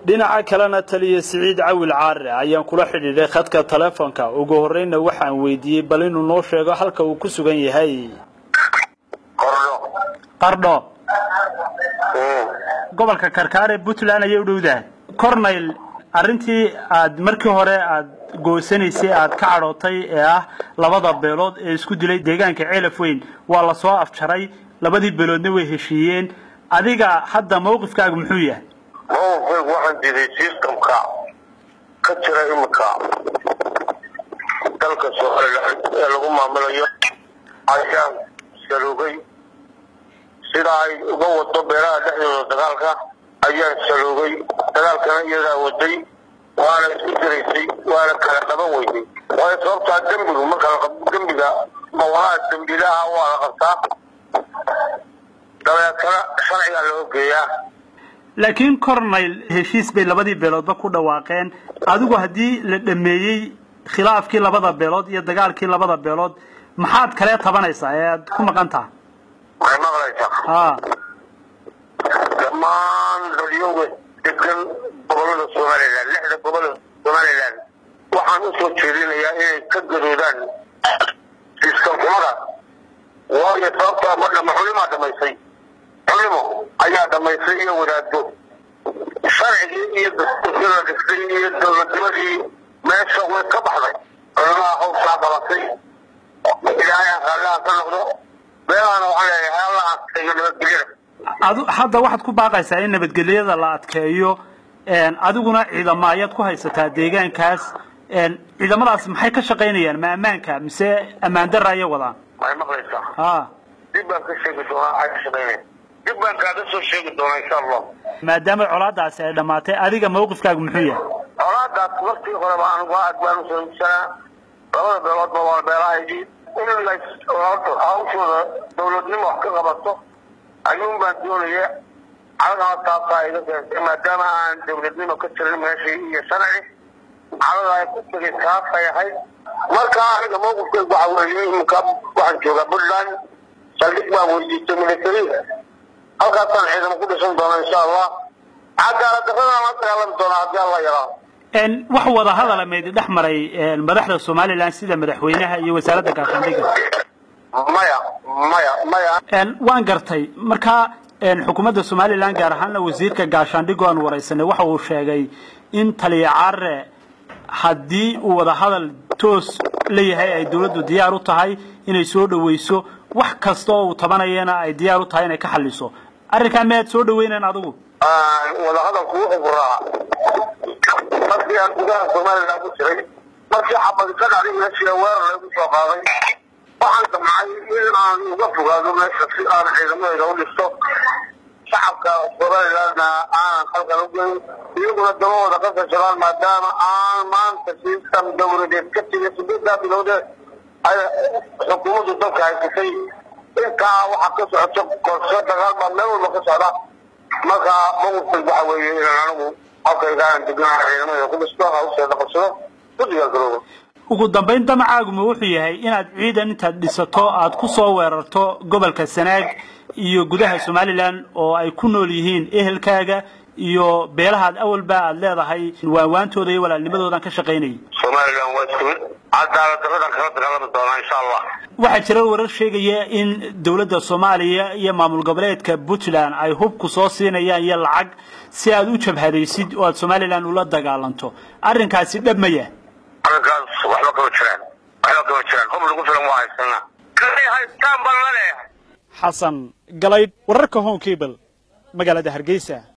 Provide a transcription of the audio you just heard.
dhinaca kalena taliya siciid cawil caare ayaan kula xidhiidhay khadka taleefonka ugu horreyna waxaan weydiiyey bal inuu noo sheego halka uu ku sugan yahay qardho gobolka karkaar ee puntland ayay u dhowdahay corneyl arrintii aad markii hore aad goosanaysay aad ka cadhootay ee ah labada beelood ee isku dilay deegaanka ceelaf weyn waa la soo afjaray labadii beeloodna way heshiiyeen adiga hadda mawqifkaaga muxuu yahay mawqifkaygu waxaan diiday systemka ka jira imika dalka somalilan ee lagu maamulayo ayaan saloogay sida ay uga wado beelaha dhexdooda dagaalka ayaan saloogay dagaalkana iyadaa waday waana isku diraysay waana kala qaban weynay waayo sababtaa dembigu marka dembiga mawlaha dembilaha waa la qabtaa dabeetana sharcigaa loo geeyaa laakiin corneyl heshiis bay labadii beeloodba ku dhawaaqeen adigu haddii la dhameeyey khilaafkii labada beelood iyo dagaalkii labada beelood maxaad kalee tabanaysaa ee aad ku maqan taha waxay maqlaysaa a dhammaan dadyoga degan gobolada somalilan lixda gobolada somalilan waxaan usoo jeedinayaa inay ka gadoodaan sistamxumada waayo sababtaa ma dhama xulimaa dhamaysay xulimo ayaa dhamaysay iyo wadaado sharcigii iyo dastuurkii la dhistay iyo dowladnimadii meesha way ka baxday culimaha hawshaa qabatay ilaahay aqaalaha ka noqdo beelahana waxaan leeyahay alla adkeeyo nabadgelyada adu hadda waxaad ku baaqaysaa in nabadgelyada la adkeeyo adiguna ciidamo ayaad ku haysataa deegaankaas ciidamadaas maxay ka shaqaynayaan ma ammaanka mise ammaan dara ayay wadaan waxay maqlaysaa a dib baan ka sheegi doonaa ay ka shaqaynaya dib baan kaaga soo sheegi doonaa insha allah maadaama colaadaasi ay dhammaatay adiga mawqifkaagu muxuu yahay colaadaas waktii horeba anigu aad baan u salamsanaa labada beeloodba waa beelahaydii in la hawshooda dowladnimo wax ka qabato ayuun baan doonaya caladana taasaa iga keentay maadaama aan dowladnimo ka jirin meeshii iyo sharci calada ay ku tegay taasay ahayd marka aniga mawqifkaygu waxa weeye iminka waxaan joogaa puntland saldhig baan weydiistay military halkaasaan ciidamo ku dhisan doona insha allah cadaalad darradana la dagaalami doonaa haddii alla yaraa wax wada hadala maydi dhex maray madaxda somalilan sida madaxweynaha iyo wasaaradda gaashaandhigga maya maya maya waan gartay markaa xukuumadda somalilan gaar ahaana wasiirka gaashaandhiggo aan waraysanay waxa uu sheegay in taliya carre haddii uu wada hadal toos leeyahay ay dawladdu diyaar u tahay inay soo dhawayso wax kasta oo uu tabanayana ay diyaar u tahay inay ka xaliso arrinkaa miyaad soo dhaweynayn adigu wada hadalku wuxuu furaa markii aan gudaha somalilan ku jiray markii xabadi ka dhacday meeshii weerar lagu soo qaaday waxaan damcay in aan uga fogaado meesha si aan ciidamadayda u dhisto shacabka somalilandna aanan halkan u geyn iyaguna dabahooda ka fashadaan maadaama aan maanta sistam dowladeed ka tegay sideedaa bilowdeed ay xukuumaddu dalka haysatay intaa waxaa ka socoto qorshe dagaal baa meel walba ka socda marka mawqifkaygu waxa weeye inaan anigu halkayga aan deganaha ciidamadayda ku dhisto hawsheeda qabsado ku diyaargaroobo ugu dambayn damacaaguma wuxuu yahay inaad ciidan intaad dhisato aad ku soo weerarto gobolka sanaag iyo gudaha somalilan oo ay ku nool yihiin ehelkaaga iyo beelahaad awalba aad leedahay waanwaantooda iyo walaalnimadoodan ka shaqaynayay somalilan waa isku mid cadaalad darradan kala dagaalami doonaa insha allah waxaa jira warar sheegaya in dowladda soomaaliya iyo maamul goboleedka puntland ay hubku soo siinayaan iyo lacag si aad u jabhadaysid oo aad somalilan ula dagaalanto arrinkaasi dhab maya arrinkaas waxba kama jiraan waxba kama jiraan hub lagu filan waa haysanaa kay haystaan baan la leeyahay xasan galaydh wararka home cable magaalada hargeysa